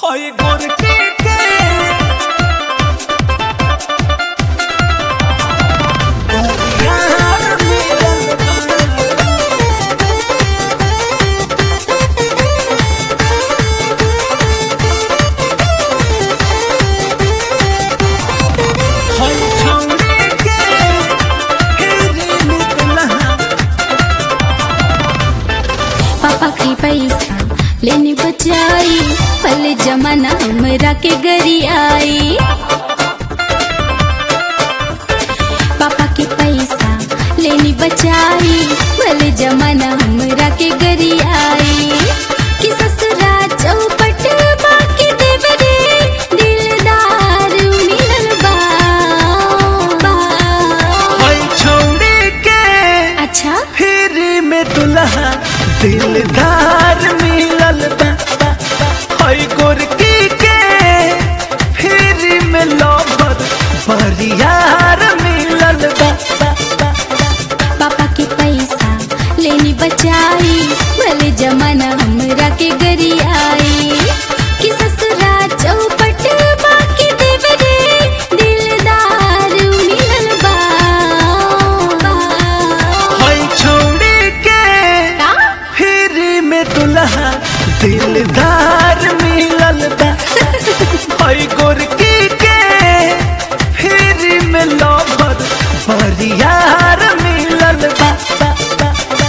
हई गोरकी के यार मिलल हई छौरी के फिर निकला पापा की पैसा लेने बचाई पहले जमाना हमरा के गरी आई पापा के पैसा लेनी बचाई भले जमाना हमरा के गरी आई कि ससुरा चौपट बाकी देवरे दिलदार मिलल बा हई छौरी के अच्छा फिर में दुल्हा दिलदार मिलल बा बा, बा। हई गोरकी के फिर में लवर बरियार मिलल बा बा, बा। पापा के पैसा लेनी बचाई भले जमाना हमरा के गरी आई कि ससुरा चौपट बाकी देवरे दिलदार मिलल बा हई छौरी के का? फिर में दुल्हा दिलदार मिलल बा हई गोरकी के फिर में लवर बरियार मिलल बा बा, बा, बा।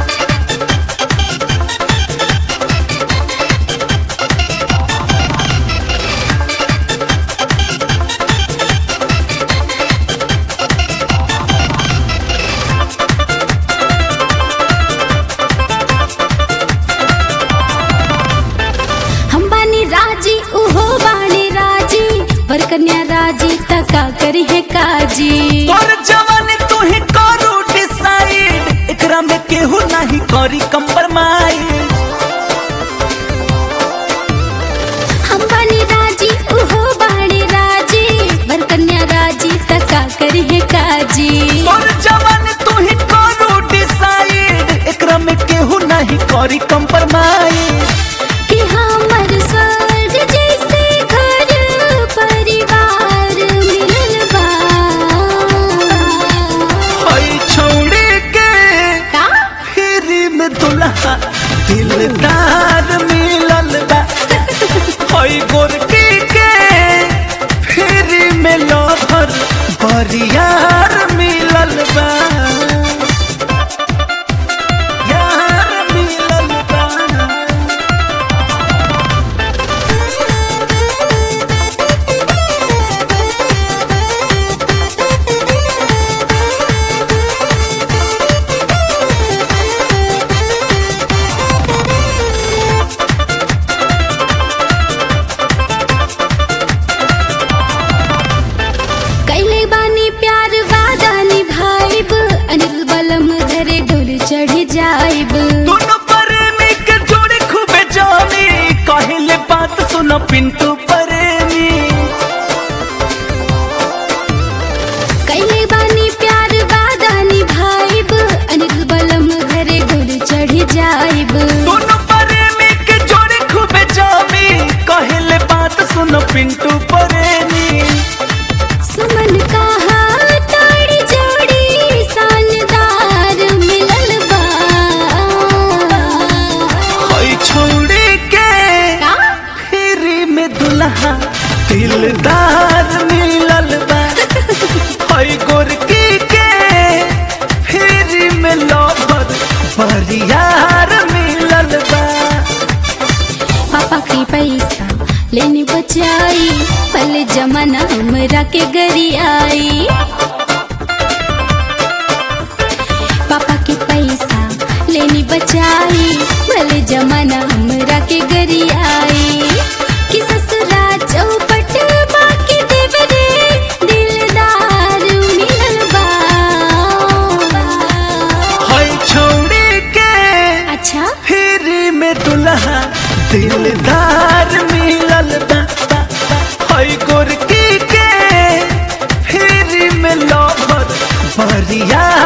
हम बानी राजी उहो बानी राजी वर कन्या राजी तका करी है काजी तोर जवानी तू ही करू डिसाइड एकरा में केहू नहीं करी कंप्रोमाइज हम बानी राजी उहो बानी राजी वर कन्या राजी तका करी है काजी तोर जवानी तू ही करू डिसाइड एकरा में केहू नहीं करी कंप्रोमाइज कि हमर स्वर्ग जैसे घर परिवार मिलल बा हई छौड़ी के का फिर में दुल्हा दिलदार मिलल बा हई गोरकी के फिर में लवर बरियार मिलल बा यार मिलल बा कैले बानी प्यार वादा निभाइब अनिल बलम धरे डोल चढ़ जाइब दोनों प्रेमी के जोड़े खूबे जानी कहले बात सुनो पिंटू प्रेमी कैले बानी प्यार वादा निभाइब अनिल बलम घरे डोल चढ़ जाइब दोनों प्रेमी के जोड़े खूबे जानी कहले बात सुनो पिंटू प्रेमी सुमन कहा ताड़ी जोड़ी शानदार मिलल बा हई छोड़ी के का? फिरी में दुल्हा दिलदार मिलल बा हई गोरकी के फिरी में लवर बरियार मिलल बा पापा की पैसा लेनी बचाई पहले जमाना हमरा के गरी आई पापा के पैसा लेनी बचाई भले जमाना हमरा के गरी आई कि ससुरा चौपट बाकी देवरे दिलदार मिलल बा हई छोड़ी के अच्छा फिर में दुल्हा दिलदार मिलल बा बा, बा। हई गोरकी के फिर में लवर बरियार